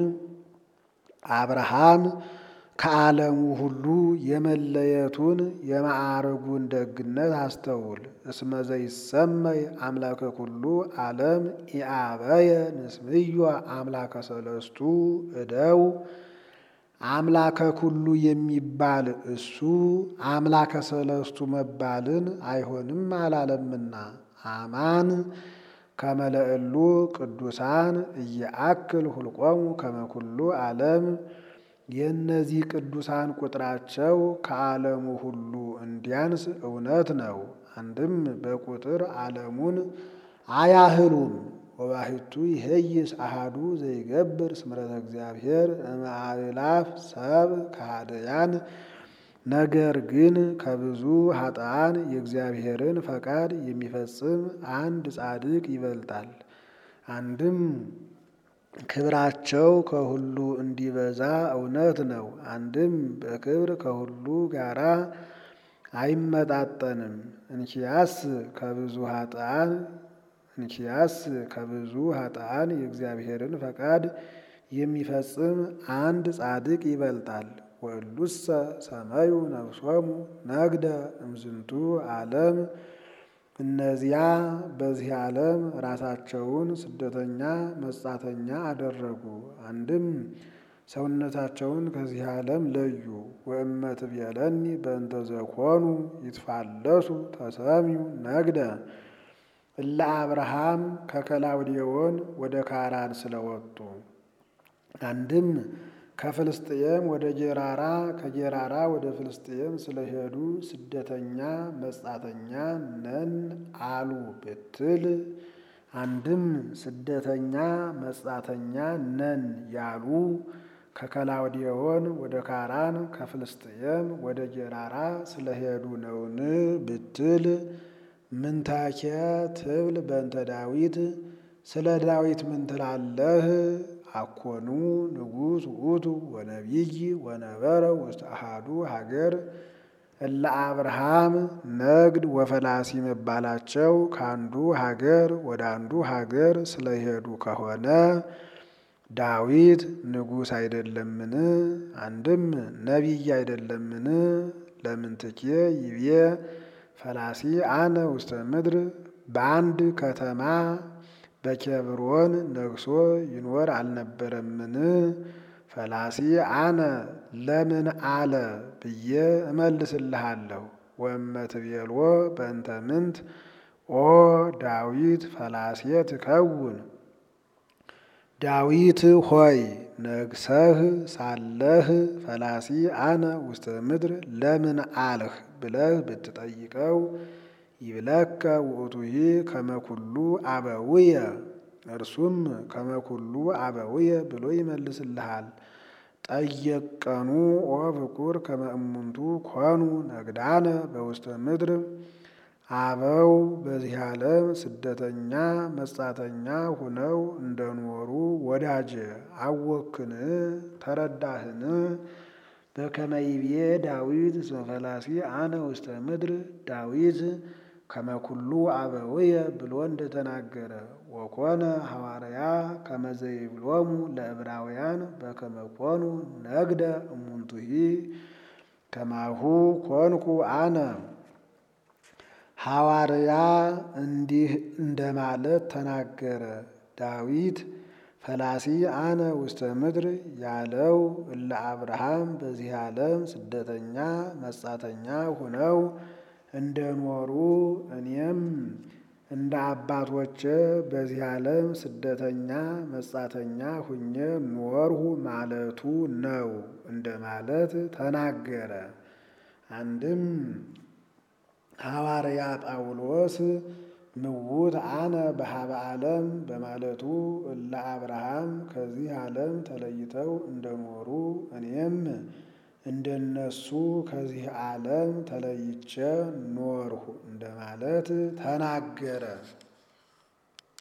አብርሃም ከዓለሙ ሁሉ የመለየቱን የማዕረጉን ደግነት አስተውል። እስመ ዘይሰመይ አምላከ ኩሉ ዓለም ኢአበየ ንስምዮ አምላከ ሰለስቱ እደው አምላከ ኩሉ የሚባል እሱ አምላከ ሰለስቱ መባልን አይሆንም አላለምና አማን ከመለእሉ ቅዱሳን እየአክል ሁልቆሙ ከመኩሉ ዓለም የእነዚህ ቅዱሳን ቁጥራቸው ከዓለሙ ሁሉ እንዲያንስ እውነት ነው። አንድም በቁጥር ዓለሙን አያህሉም። ወባሕቱ ይሄይስ አሃዱ ዘይገብር ስምረተ እግዚአብሔር እምአእላፍ ሰብ ከሃደያን ነገር ግን ከብዙ ኃጥአን የእግዚአብሔርን ፈቃድ የሚፈጽም አንድ ጻድቅ ይበልጣል። አንድም ክብራቸው ከሁሉ እንዲበዛ እውነት ነው። አንድም በክብር ከሁሉ ጋራ አይመጣጠንም። እንኪያስ ከብዙ ኃጥአን እንኪያስ ከብዙ ኃጥአን የእግዚአብሔርን ፈቃድ የሚፈጽም አንድ ጻድቅ ይበልጣል። ወእሉሰ ሰመዩ ነፍሶሙ ነግደ እምዝንቱ ዓለም እነዚያ በዚህ ዓለም ራሳቸውን ስደተኛ መጻተኛ አደረጉ። አንድም ሰውነታቸውን ከዚህ ዓለም ለዩ። ወእመት ብየለኒ በእንተ ዘኮኑ ይትፋለሱ ተሰሚዩ ነግደ እለ አብርሃም ከከላውዴዎን ወደ ካራን ስለወጡ አንድም ከፍልስጥኤም ወደ ጌራራ ከጌራራ ወደ ፍልስጥኤም ስለሄዱ ስደተኛ መጻተኛ ነን አሉ ብትል፣ አንድም ስደተኛ መጻተኛ ነን ያሉ ከከላውዴዎን ወደ ካራን ከፍልስጥኤም ወደ ጌራራ ስለሄዱ ነውን ብትል፣ ምንታኬ ትብል በእንተ ዳዊት ስለ ዳዊት ምን ትላለህ? አኮኑ ንጉሥ ውእቱ ወነቢይ ወነበረ ውስተ አሐዱ ሀገር እለ አብርሃም ነግድ ወፈላሲ መባላቸው ከአንዱ ሀገር ወደ አንዱ ሀገር ስለሄዱ ከሆነ ዳዊት ንጉሥ አይደለምን? አንድም ነቢይ አይደለምን? ለምንትኬ ይቤ ፈላሲ አነ ውስተ ምድር በአንድ ከተማ በኬብሮን ነግሶ ይኖር አልነበረምን? ፈላሲ አነ ለምን አለ ብዬ እመልስልሃለሁ። ወመትቤልዎ በእንተ ምንት ኦ ዳዊት ፈላሴ ትከውን ዳዊት ሆይ ነግሰህ ሳለህ ፈላሲ አነ ውስተ ምድር ለምን አልህ ብለህ ብትጠይቀው ይብለከ ውእቱሂ ከመኩሉ አበውየ እርሱም ከመኩሉ አበውየ ብሎ ይመልስልሃል። ጠየቀኑ ኦ ፍቁር ከመ እሙንቱ ኮኑ ነግዳነ በውስተ ምድር አበው በዚህ ዓለም ስደተኛ መጻተኛ ሁነው እንደኖሩ ወዳጄ አወክን ተረዳህን? በከመ ይቤ ዳዊት እስመ ፈላሲ አነ ውስተ ምድር ዳዊት ከመኩሉ አበውየ ብሎ እንደተናገረ ወኮነ ሐዋርያ ከመዘይብሎሙ ለዕብራውያን በከመ ኮኑ ነግደ እሙንቱሂ ከማሁ ኮንኩ አነ ሐዋርያ እንዲህ እንደማለት ተናገረ። ዳዊት ፈላሲ አነ ውስተ ምድር ያለው እለ አብርሃም በዚህ ዓለም ስደተኛ መጻተኛ ሁነው እንደኖሩ እኔም እንደ አባቶቼ በዚህ ዓለም ስደተኛ መጻተኛ ሁኜ ኖርሁ ማለቱ ነው እንደማለት ተናገረ። አንድም ሐዋርያ ጳውሎስ ምውት አነ በሀበ ዓለም በማለቱ እለ አብርሃም ከዚህ ዓለም ተለይተው እንደኖሩ እኔም እንደነሱ ከዚህ ዓለም ተለይቼ ኖርሁ እንደማለት ተናገረ።